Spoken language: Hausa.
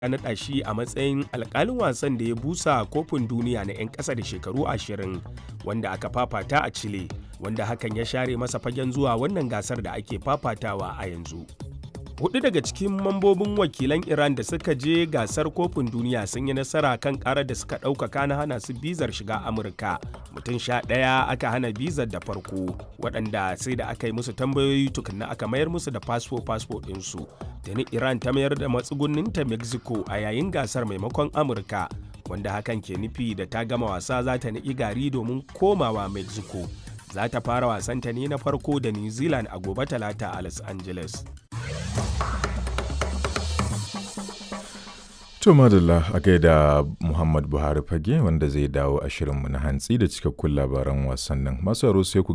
ya naɗa shi a matsayin alƙalin wasan da ya busa kofin duniya na 'yan ƙasa da shekaru 20 wanda aka fafata a Chile, wanda hakan ya share masa fagen zuwa wannan gasar da ake fafatawa a yanzu. Hudu daga cikin mambobin wakilan Iran da suka je gasar kofin duniya sun yi nasara kan karar da suka ɗaukaka na hana su bizar shiga Amurka. Mutum sha ɗaya aka hana bizar da farko, waɗanda sai da aka yi musu tambayoyi tukunna aka mayar musu da fasfo-fasfo ɗinsu. Tuni Iran ta mayar da matsugunninta Mexico a yayin gasar maimakon Amurka, wanda hakan ke nufi da ta gama wasa za ta niƙi gari domin komawa Mexico. Za ta fara wasanta ne na farko da New Zealand a gobe talata a Los Angeles. To madalla a gaida Muhammad Buhari fage wanda zai dawo a shirinmu na hantsi da cikakkun labaran wasannin. Masu sai ku